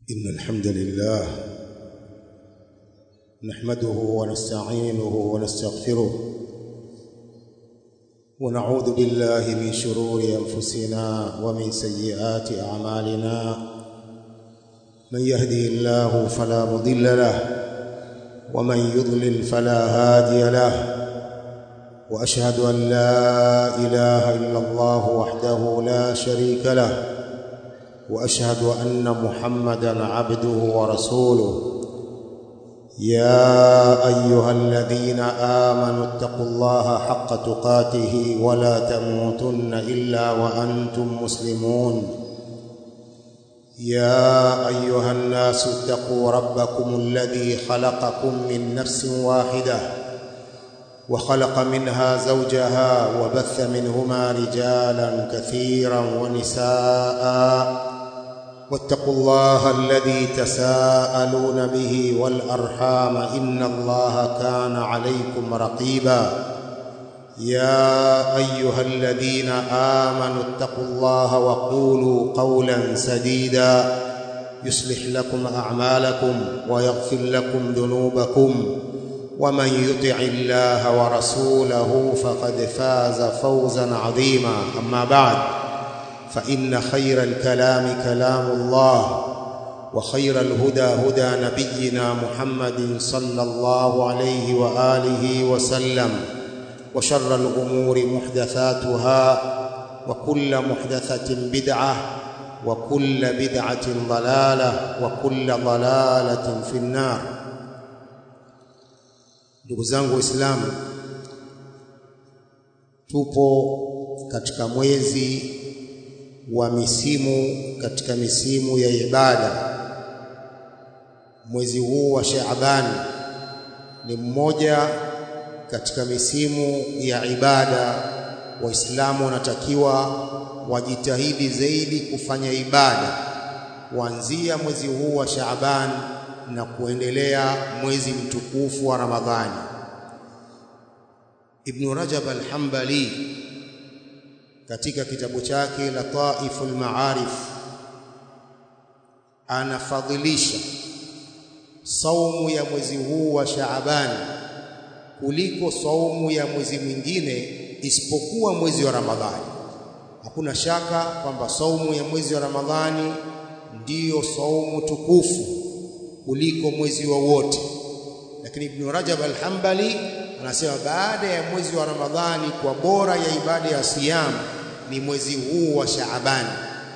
إن الحمد لله نحمده ونستعينه ونستغفره ونعوذ بالله من شرور أنفسنا ومن سيئات أعمالنا من يهده الله فلا مضل له ومن يضلل فلا هادي له وأشهد أن لا إله إلا الله وحده لا شريك له واشهد ان محمدا عبده ورسوله يا ايها الذين امنوا اتقوا الله حق تقاته ولا تموتن الا وانتم مسلمون يا ايها الناس اتقوا ربكم الذي خلقكم من نفس واحده وخلق منها زوجها وبث منهما رجالا كثيرا ونساء واتقوا الله الذي تساءلون به والارحام ان الله كان عليكم رقيبا يا ايها الذين امنوا اتقوا الله وقولوا قولا سديدا يصلح لكم اعمالكم ويغفر لكم ذنوبكم ومن يطع الله ورسوله فقد فاز فوزا عظيما اما بعد فان خير الكلام كلام الله وخير الهدى هدى نبينا محمد صلى الله عليه واله وسلم وشر الامور محدثاتها وكل محدثه بدعه وكل بدعه ضلاله وكل ضلاله في النار ndugu zangu waislamu tupo katika mwezi wa misimu katika misimu ya ibada mwezi huu wa Shaaban ni mmoja katika misimu ya ibada waislamu wanatakiwa wajitahidi zaidi kufanya ibada kuanzia mwezi huu wa Shaaban na kuendelea mwezi mtukufu wa Ramadhani Ibn Rajab al-Hanbali katika kitabu chake Lataiful Ma'arif anafadhilisha saumu ya mwezi huu wa Shaaban kuliko saumu ya mwezi mwingine isipokuwa mwezi wa Ramadhani. Hakuna shaka kwamba saumu ya mwezi wa Ramadhani ndiyo saumu tukufu kuliko mwezi wowote. Lakini Ibn Rajab al-Hanbali anasema baada ya mwezi wa Ramadhani kwa bora ya ibada ya siyam ni mwezi huu wa Shaaban.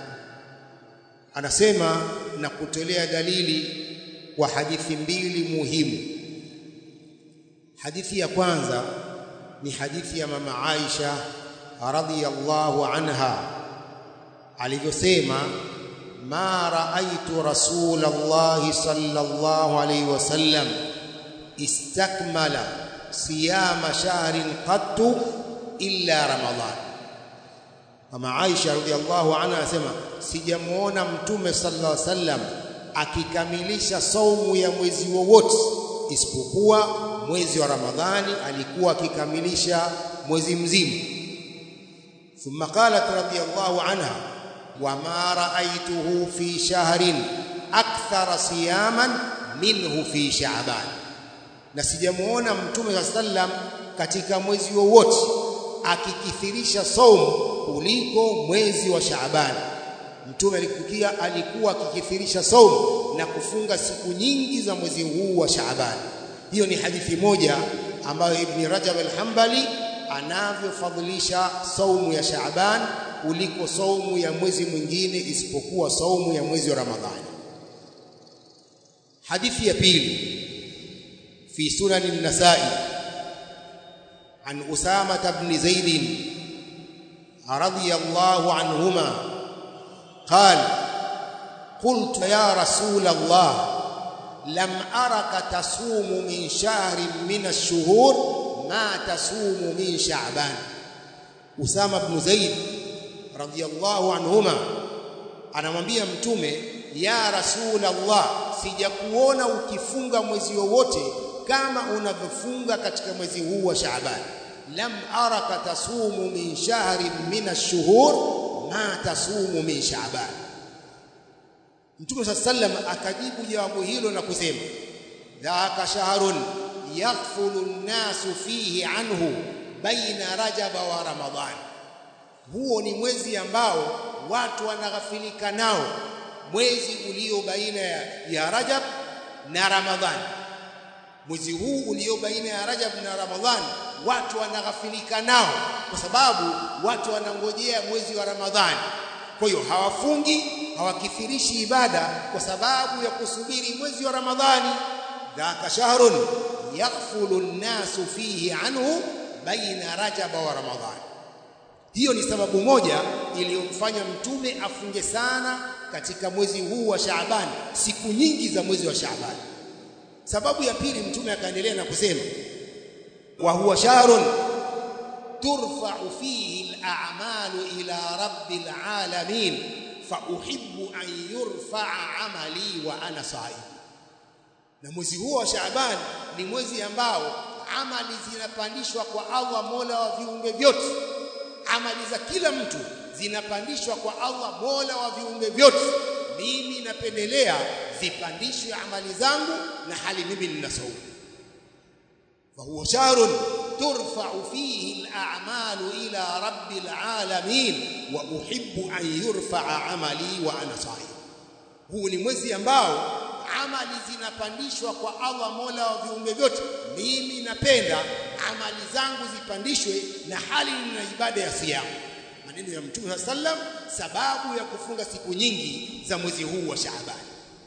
Anasema na kutolea dalili kwa hadithi mbili muhimu. Hadithi ya kwanza ni hadithi ya mama Aisha radhiyallahu anha alivyosema ما رأيت رسول الله صلى الله عليه وسلم استكمل صيام شهر قط إلا رمضان Mama Aisha radhiallahu anha anasema sijamuona mtume sallallahu alaihi wasallam akikamilisha saumu ya mwezi wowote isipokuwa mwezi wa Ramadhani alikuwa akikamilisha mwezi mzima. Thumma qalat radhiallahu anha وما رأيته في شهر أكثر صياما منه في شعبان na sijamuona mtume wa sallam katika mwezi wowote akikithirisha saumu kuliko mwezi wa Shaaban. Mtume alikukia alikuwa akikithirisha saumu na kufunga siku nyingi za mwezi huu wa Shaaban. Hiyo ni hadithi moja ambayo Ibn Rajab al-Hanbali anavyofadhilisha saumu ya Shaaban kuliko saumu ya mwezi mwingine isipokuwa saumu ya mwezi wa Ramadhani. Hadithi ya pili fi sunan an-Nasa'i an Usama ibn Zaid radiyallahu anhuma قال قلت يا رسول الله لم أرك تصوم من شهر من الشهور ما تصوم من شعبان Usama ibn Zaid radhiyallahu anhuma anamwambia mtume ya rasulullah sijakuona ukifunga mwezi wowote kama unavyofunga katika mwezi huu wa Shaaban lam araka tasumu min shahrin min ash-shuhur ma tasumu min Shaaban Mtume sallam akajibu jawabu hilo na kusema dhaka shahrun yaghfulu an-nasu fihi anhu baina rajaba wa ramadhan huo ni mwezi ambao watu wanaghafilika nao mwezi ulio baina ya, ya Rajab na Ramadhan mwezi huu ulio baina ya Rajab na Ramadhan watu wanaghafilika nao kwa sababu watu wanangojea mwezi wa Ramadhani kwa hiyo hawafungi hawakithirishi ibada kwa sababu ya kusubiri mwezi wa Ramadhani dhaka shahrun yaghfulu an-nasu fihi anhu baina Rajab wa Ramadhani hiyo ni sababu moja iliyomfanya mtume afunge sana katika mwezi huu wa Shaaban siku nyingi za mwezi wa Shaaban sababu ya pili mtume akaendelea na kusema wa huwa shahrun turfa'u fihi al-a'malu ila rabbil alamin fa uhibbu an yurfa'a amali wa ana sa'im na mwezi huu wa Shaaban ni mwezi ambao amali zinapandishwa kwa Allah Mola wa viumbe vyote amali za kila mtu zinapandishwa kwa Allah Mola wa viumbe vyote mimi napendelea zipandishwe amali zangu na hali mimi nina saumu fa huwa shahrun turfa'u fihi al-a'malu ila rabbil alamin wa uhibbu an yurfa'a amali wa ana sa'im huu ni mwezi ambao amali zinapandishwa kwa Allah Mola wa viumbe vyote mimi napenda amali zangu zipandishwe na hali nina ibada ya siyamu maneno ya Mtume sallam sababu ya kufunga siku nyingi za mwezi huu wa Shaaban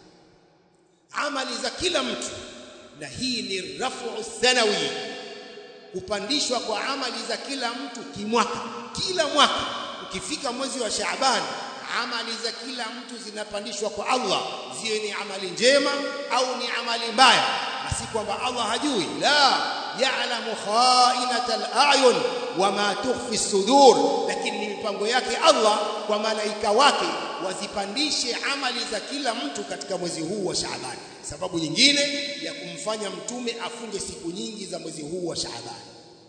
amali za kila mtu na hii ni rafu sanawi kupandishwa kwa amali za kila mtu kimwaka kila mwaka ukifika mwezi wa Shaaban amali za kila mtu zinapandishwa kwa Allah ziwe ni amali njema au ni amali mbaya na si kwamba Allah hajui la ya'lamu kha'inatal a'yun wama tukhfi sudur lakini ni mipango yake Allah kwa malaika wake wazipandishe amali za kila mtu katika mwezi huu wa Shaaban sababu nyingine ya kumfanya mtume afunge siku nyingi za mwezi huu wa Shaaban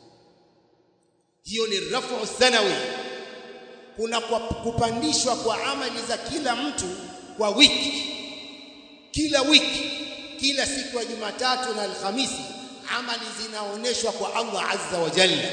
hiyo ni rafu sanawi kuna kwa kupandishwa kwa amali za kila mtu kwa wiki kila wiki kila siku ya Jumatatu na Alhamisi amali zinaoneshwa kwa Allah Azza wa Jalla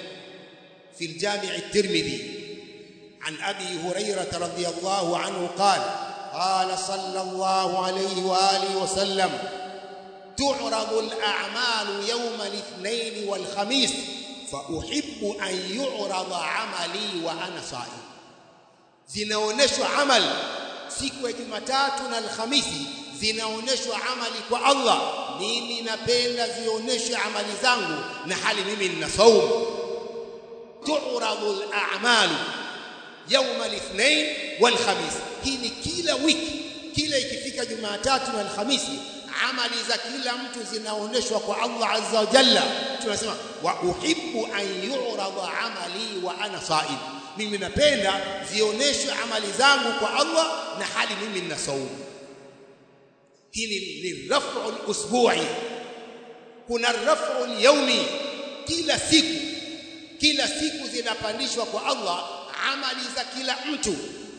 في الجامع الترمذي عن أبي هريرة رضي الله عنه قال قال صلى الله عليه وآله وسلم تعرض الأعمال يوم الاثنين والخميس فأحب أن يعرض عملي وأنا صائم zinaoneshwa amal siku ya Jumatatu na Alhamisi zinaoneshwa amali kwa Allah mimi napenda zionyeshwe amali zangu na hali mimi nina saumu tu'radu al-a'mal يوم الاثنين والخميس hii ni kila wiki kila ikifika Jumatatu na Alhamisi amali za kila mtu zinaoneshwa kwa Allah azza wa jalla tunasema wa uhibbu an yu'rada amali wa ana sa'im mimi napenda zioneshwe amali zangu kwa Allah na hali mimi nina saumu hili ni rafu al-usbu'i kuna rafu al-yawmi kila siku kila siku zinapandishwa kwa Allah amali za kila mtu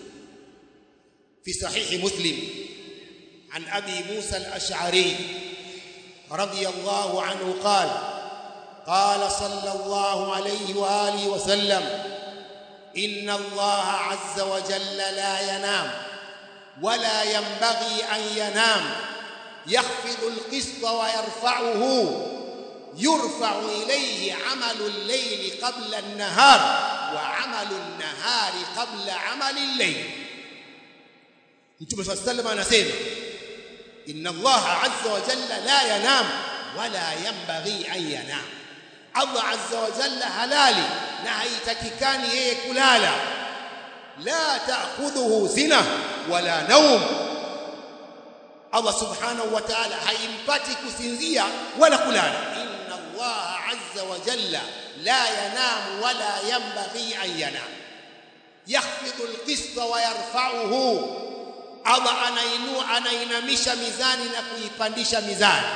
في صحيح مسلم عن أبي موسى الأشعري رضي الله عنه قال قال صلى الله عليه وآله وسلم إن الله عز وجل لا ينام ولا ينبغي أن ينام يخفض القسط ويرفعه يرفع إليه عمل الليل قبل النهار وعمل النهار قبل عمل الليل Mtume صلى الله عليه وسلم anasema inna Allah azza wa jalla la yanam wala yanbaghi an yanam Allah azza wa jalla halali na haitakikani yeye kulala la ta'khudhuhu zina wala naum Allah subhanahu wa ta'ala haimpati kusinzia wala kulala inna Allah azza wa jalla la yanam wala yanbaghi an yanam yakhfidu al-qista wa yarfa'uhu Allah anainua anainamisha mizani na kuipandisha mizani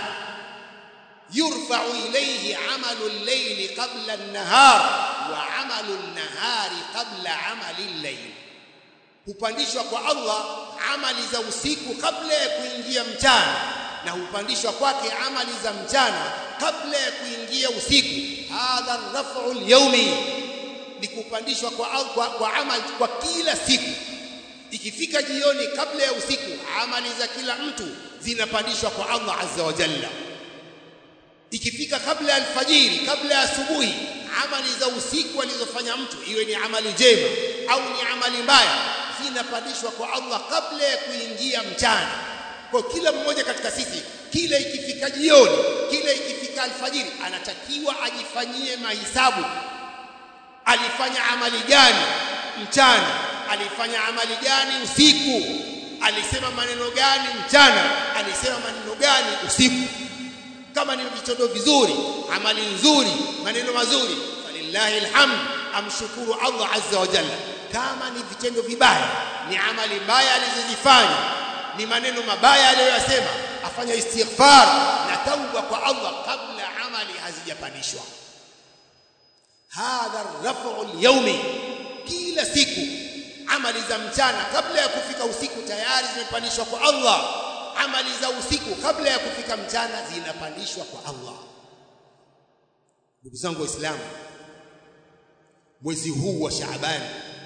yurfa'u ilayhi 'amalu al-layli qabla an-nahar wa 'amalu an-nahari qabla 'amali al-layl hupandishwa kwa Allah amali za usiku kabla ya kuingia mchana na hupandishwa kwake amali za mchana kabla ya kuingia usiku hadha rafu al-yawmi ni kupandishwa kwa, kwa, kwa amali kwa kila siku ikifika jioni kabla ya usiku amali za kila mtu zinapandishwa kwa Allah azza wa jalla ikifika kabla ya alfajiri kabla ya asubuhi amali za usiku alizofanya mtu iwe ni amali njema au ni amali mbaya zinapandishwa kwa Allah kabla ya kuingia mchana kwa kila mmoja katika sisi kila ikifika jioni kila ikifika alfajiri anatakiwa ajifanyie mahisabu alifanya amali gani mchana alifanya amali gani usiku alisema maneno gani mchana alisema maneno gani usiku kama ni vitendo vizuri amali nzuri maneno mazuri falillahi alhamd amshukuru Allah azza wa jalla kama ni vitendo vibaya ni amali mbaya alizozifanya ni maneno mabaya aliyoyasema afanya istighfar na tauba kwa Allah kabla amali hazijapandishwa hadha rafu al-yawmi kila siku amali za mchana kabla ya kufika usiku tayari zimepandishwa kwa Allah amali za usiku kabla ya kufika mchana zinapandishwa kwa Allah ndugu zangu waislamu mwezi huu wa Shaaban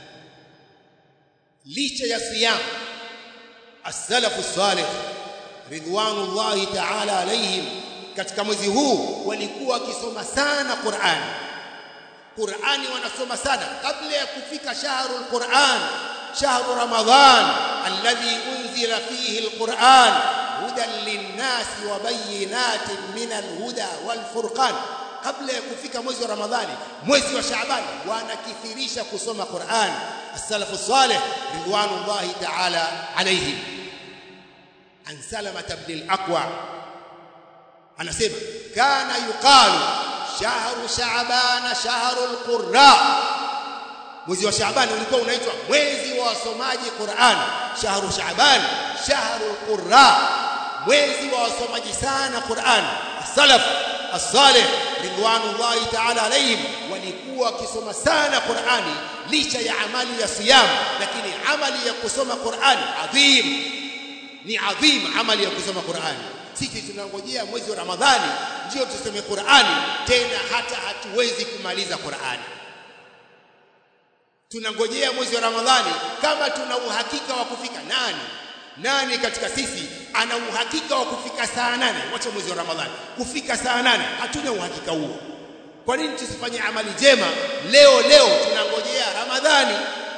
licha ya siyam as-salafu salih ridwanullahi ta'ala alaihim katika mwezi huu walikuwa wakisoma sana Qur'an Qur'ani wanasoma sana kabla ya kufika shahrul Qur'an shahru Ramadhan alladhi unzila fihi al-Qur'an hudan lin-nasi wa bayyinatin min al-huda wal-furqan kabla ya kufika mwezi wa Ramadhani mwezi wa Shaaban wanakithirisha kusoma Qur'an as-salafu salih ridwanullahi ta'ala alayhim an Salama ibn al-Aqwa anasema kana yuqalu shahru Shaaban shahru al-qurra mwezi wa Shaaban ulikuwa unaitwa mwezi wa wasomaji Qur'an shahru Shaaban shahru al-qurra mwezi wa wasomaji sana Qur'an as-salaf as-salih ridwanullahi ta'ala alayhim walikuwa wakisoma sana Qur'ani licha ya amali ya siyam lakini amali ya kusoma Qur'ani adhim ni adhim amali ya kusoma Qur'ani sisi tunangojea mwezi wa Ramadhani ndio tusome Qur'ani tena hata hatuwezi kumaliza Qur'ani tunangojea mwezi wa Ramadhani kama tuna uhakika wa kufika nani nani katika sisi ana uhakika wa kufika saa nane wacha mwezi wa Ramadhani kufika saa nane hatuna uhakika huo kwa nini tusifanye amali jema leo leo tunangojea Ramadhani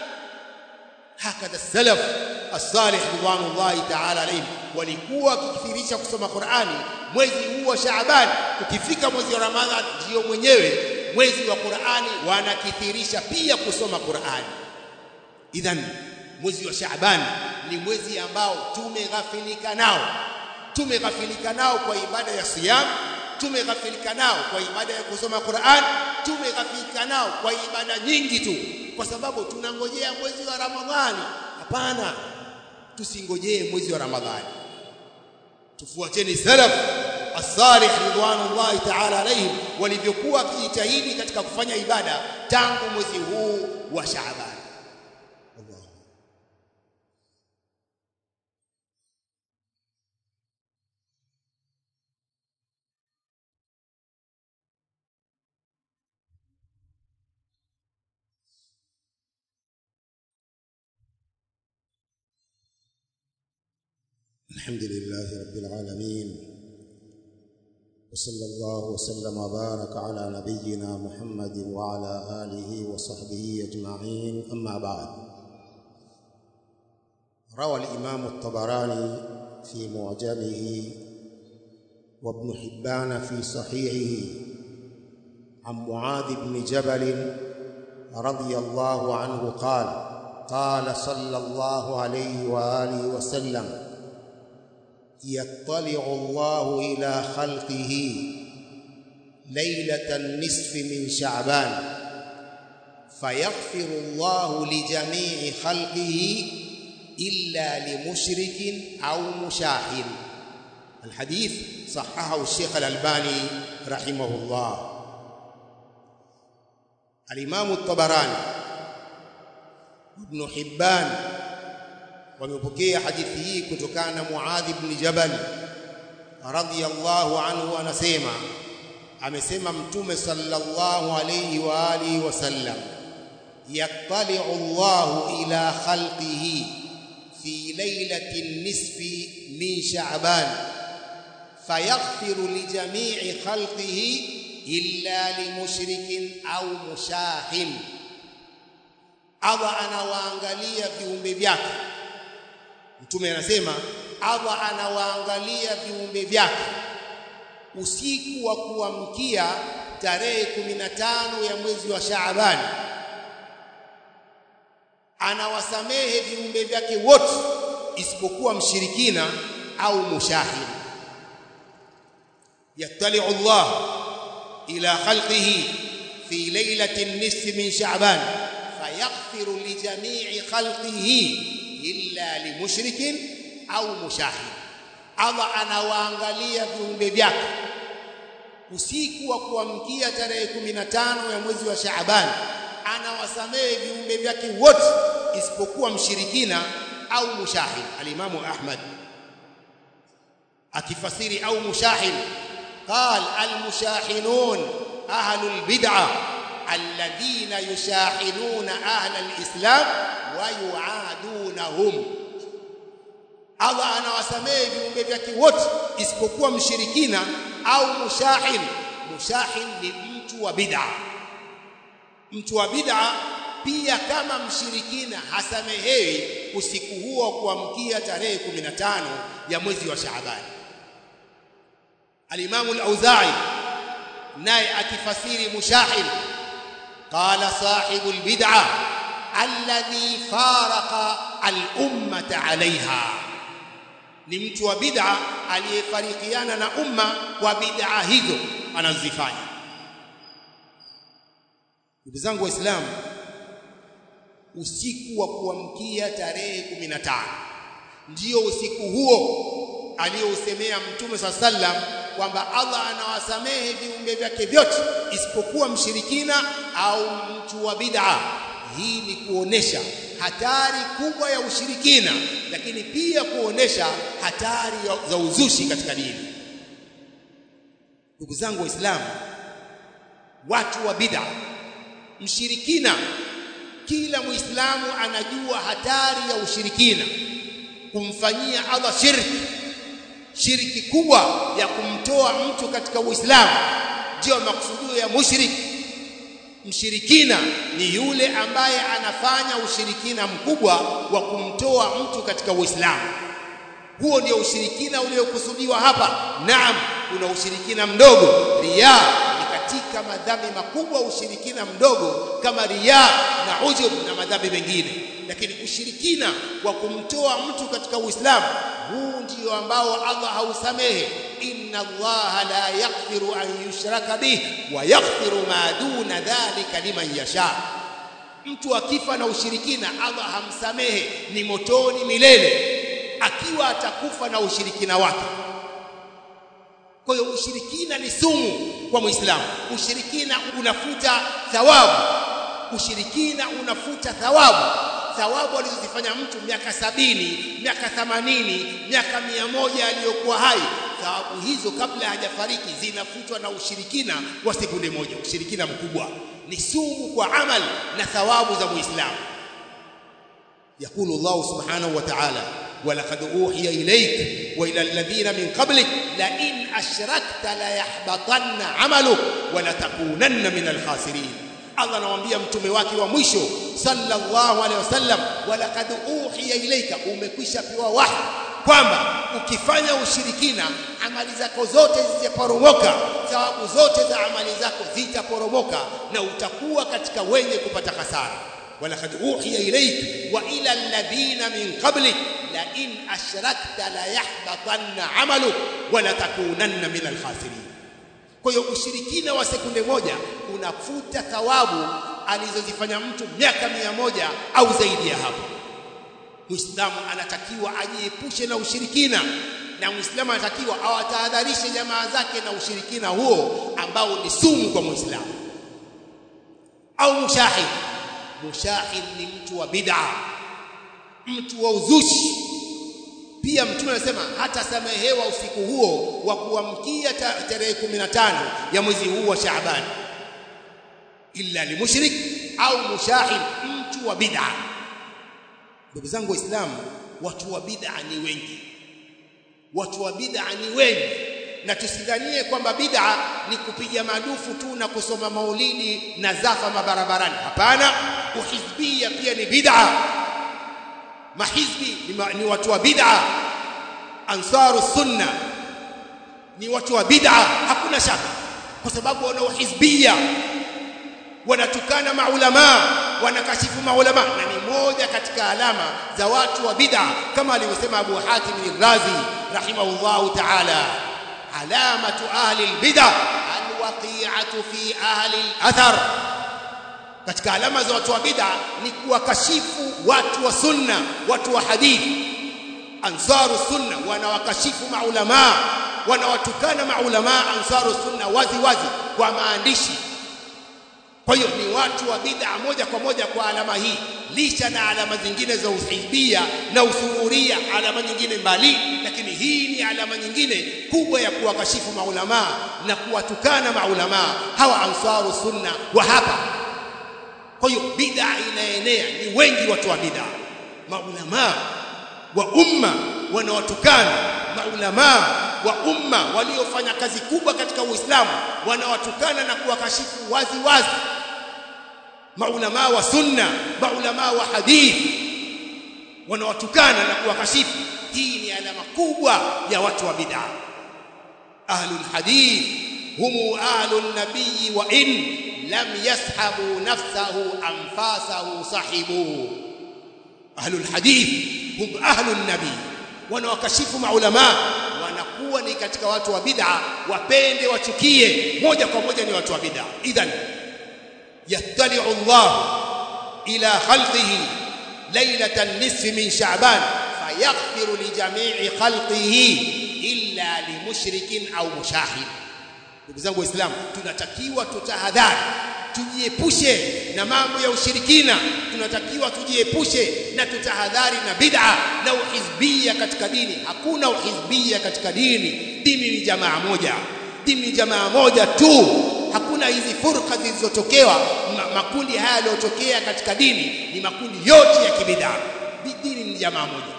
hakadha salaf as-salih ridwanullahi ta'ala alayhim walikuwa wakikithirisha kusoma Qur'ani mwezi huu wa Shaaban ukifika mwezi wa Ramadhani ndio mwenyewe mwezi wa Qur'ani wanakithirisha pia kusoma Qur'ani idhan mwezi wa Shaaban ni mwezi ambao tumeghafilika nao tumeghafilika nao kwa ibada ya siyam tumeghafilika nao kwa ibada ya kusoma Qur'an tumeghafilika nao kwa ibada nyingi tu kwa sababu tunangojea mwezi wa Ramadhani hapana tusingojee mwezi wa Ramadhani tufuateni salaf as-salih ridwanullahi ta'ala alayhim walivyokuwa kijitahidi katika kufanya ibada tangu mwezi huu wa Shaaban Allah الحمد لله رب العالمين وصلى الله وسلم وبارك على نبينا محمد وعلى آله وصحبه أجمعين أما بعد روى الإمام الطبراني في معجمه وابن حبان في صحيحه عن معاذ بن جبل رضي الله عنه قال قال صلى الله عليه وآله وسلم يطلع الله إلى خلقه ليلة النصف من شعبان فيغفر الله لجميع خلقه إلا لمشرك أو مشاحن الحديث صححه الشيخ الألباني رحمه الله الإمام الطبراني ابن حبان wamepokea hadithi hii kutokana na Muadh ibn Jabal radhiyallahu anhu anasema amesema mtume sallallahu alayhi wa alihi wasallam yattali'u Allahu ila khalqihi fi laylati nisfi min sha'ban fayaghfiru li jami'i khalqihi illa limushrikin au mushahin Allah anawaangalia viumbe vyake mtume anasema Allah anawaangalia viumbe vyake usiku wa kuamkia tarehe 15 ya mwezi wa Shaaban anawasamehe viumbe vyake wote isipokuwa mshirikina au mushahid yattali'u Allah ila khalqihi fi laylati nisfi min Sha'ban fayaghfiru li jami'i khalqihi illa limushrikin au mushahid Allah anawaangalia viumbe vyake usiku wa kuamkia tarehe 15 ya mwezi wa Shaaban anawasamehe viumbe vyake wote isipokuwa mshirikina au mushahid alimamu Ahmad akifasiri au mushahid قال المشاحنون أهل البدعة الذين يشاحنون أهل الإسلام ويعادونهم Allah anawasamehe viumbe vyake wote isipokuwa mshirikina au mushahin. Mushahin ni mtu wa bid'a. Mtu wa bid'a pia kama mshirikina hasamehewi usiku huo kuamkia tarehe 15 ya mwezi wa Shaaban. Al-Imam al-Auza'i naye akifasiri mushahin qala sahibu al-bid'a alladhi faraqa al-ummata 'alayha ni mtu wa bid'a aliyefarikiana na umma kwa bid'a hizo anazifanya ndugu zangu waislamu usiku wa kuamkia tarehe 15 ndio usiku huo aliyousemea mtume swalla sallam kwamba Allah anawasamehe viumbe vyake vyote isipokuwa mshirikina au mtu wa bid'a hii ni kuonesha hatari kubwa ya ushirikina lakini pia kuonesha hatari za uzushi katika dini ndugu zangu waislamu watu wa bid'a mshirikina kila muislamu anajua hatari ya ushirikina kumfanyia Allah shirki shirki kubwa ya kumtoa mtu katika uislamu ndio maksudio ya mushriki mshirikina ni yule ambaye anafanya ushirikina mkubwa wa kumtoa mtu katika Uislamu. Huo ndio ushirikina uliokusudiwa hapa. Naam, kuna ushirikina mdogo, riya ni katika madhambi makubwa, ushirikina mdogo kama riya na ujub na madhambi mengine. Lakini ushirikina wa kumtoa mtu katika Uislamu, huu ndio ambao Allah hausamehe. inna Allaha la yaghfiru an yushraka bih wa yaghfiru ma duna dhalika liman yasha. Mtu akifa na ushirikina, Allah hamsamehe, ni motoni milele, akiwa atakufa na ushirikina wake. Kwa hiyo ushirikina ni sumu kwa Muislamu. Ushirikina unafuta thawabu, ushirikina unafuta thawabu thawabu alizozifanya mtu miaka sabini miaka thamanini miaka mia moja aliyokuwa hai thawabu hizo kabla hajafariki zinafutwa na ushirikina wa sekunde moja ushirikina mkubwa ni sumu kwa amal na thawabu za muislamu يقول الله سبحانه وتعالى ولقد أوحي إليك وإلى الذين من قبلك لئن أشركت ليحبطن عملك ولتكونن من الخاسرين Allah anamwambia mtume wake wa mwisho sallallahu alaihi wasallam walaqad uhiya ilaika umekwisha pewa wahi kwamba ukifanya ushirikina amali zako zote zitaporomoka thawabu zote za amali zako zitaporomoka na utakuwa katika wenye kupata hasara walaqad uhiya ilaika wa ila alladhina min qablik la in ashrakta la yahbatanna amaluk wa la takunanna min alkhasirin kwa hiyo ushirikina wa sekunde moja unafuta thawabu alizozifanya mtu miaka mia moja au zaidi ya hapo. Muislamu anatakiwa ajiepushe na ushirikina na Muislamu anatakiwa awatahadharishe jamaa zake na ushirikina huo ambao ni sumu kwa Muislamu. Au mushahid, mushahid ni mtu wa bid'a, mtu wa uzushi pia mtume anasema hata samehewa usiku huo wa kuamkia tarehe 15 ya mwezi huu wa Shaaban illa limushrik au mushahid mtu wa bid'a ndugu zangu waislamu watu wa bid'a ni wengi watu wa bid'a ni wengi na tusidhanie kwamba bid'a ni kupiga madufu tu na kusoma maulidi na zafa mabarabarani hapana uhizbia pia ni bid'a mahizbi ni, ma, ni watu wa bid'a ansaru sunna ni watu wa bid'a hakuna shaka kwa sababu wana uhizbia wanatukana maulama wanakashifu maulama na ni moja katika alama za watu wa bid'a kama alivyosema Abu Hatim al-Razi rahimahullahu ta'ala alamatu ahli al-bid'a al-waqi'atu fi ahli al-athar katika alama za watu wa bid'a ni kuwakashifu watu wa sunna watu wa hadithi ansaru sunna wanawakashifu maulama wanawatukana maulama ansaru sunna wazi wazi kwa maandishi kwa hiyo ni watu wa bid'a moja kwa moja kwa alama hii licha na alama zingine za uhizbia na usuhuria alama nyingine mbali lakini hii ni alama nyingine kubwa ya kuwakashifu maulama na kuwatukana maulama hawa ansaru sunna wa hapa kwa hiyo bid'a inaenea ni wengi watu wa bid'a maulama wa umma wanawatukana maulama wa umma waliofanya kazi kubwa katika Uislamu wanawatukana na kuwakashifu wazi wazi maulama wa sunna maulama wa hadithi wanawatukana na kuwakashifu hii ni alama kubwa ya watu wa bid'a ahlul hadith humu ahlun nabiy wa in lam yashabu nafsahu anfasahu sahibuhu ahlul hadith hum ahlun nabiy wanawakashifu maulama wanakuwa ni katika watu wa bid'a wapende wachukie moja kwa moja ni watu wa bid'a idhan yattali'u Allah ila khalqihi laylatan nisfi min sha'ban fayaghfiru li jami'i khalqihi illa limushrikin au mushahid ndugu zangu waislamu tunatakiwa tutahadhari tujiepushe na mambo ya ushirikina tunatakiwa tujiepushe na tutahadhari na bid'a na uhizbia katika dini hakuna uhizbia katika dini dini ni jamaa moja dini ni jamaa moja tu hakuna hizi furqa zilizotokewa makundi haya yaliyotokea katika dini ni makundi yote ya kibid'a dini ni jamaa moja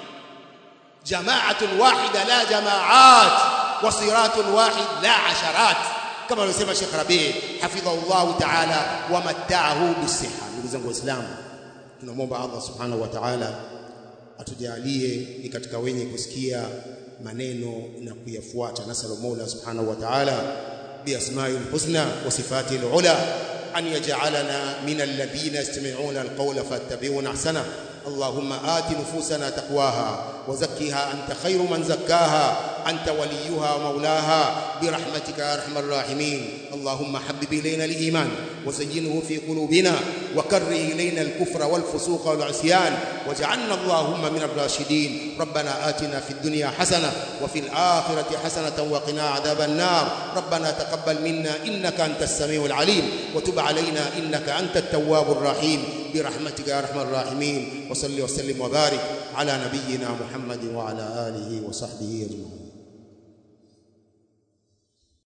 jama'atun wahida la jama'at wa siratun wahid la asharat kama alivyosema Sheikh Rabi hafidhahullahu ta'ala wa matta'ahu bisiha ndugu zangu waislamu tunamwomba Allah subhanahu wa ta'ala atujalie ni katika wenye kusikia maneno na kuyafuata nasalu Mola subhanahu wa ta'ala biasma'il husna wa sifatil ula an yaj'alana min alladhina yastami'una alqawla fattabi'una ahsana اللهم آت نفوسنا تقواها وزكها أنت خير من زكاها أنت وليها ومولاها برحمتك يا أرحم الراحمين اللهم حبب إلينا الإيمان وزينه في قلوبنا وكره إلينا الكفر والفسوق والعصيان واجعلنا اللهم من الراشدين ربنا آتنا في الدنيا حسنة وفي الآخرة حسنة وقنا عذاب النار ربنا تقبل منا إنك أنت السميع العليم وتب علينا إنك أنت التواب الرحيم برحمتك يا أرحم الراحمين وصل وسلم وبارك على نبينا محمد وعلى آله وصحبه أجمعين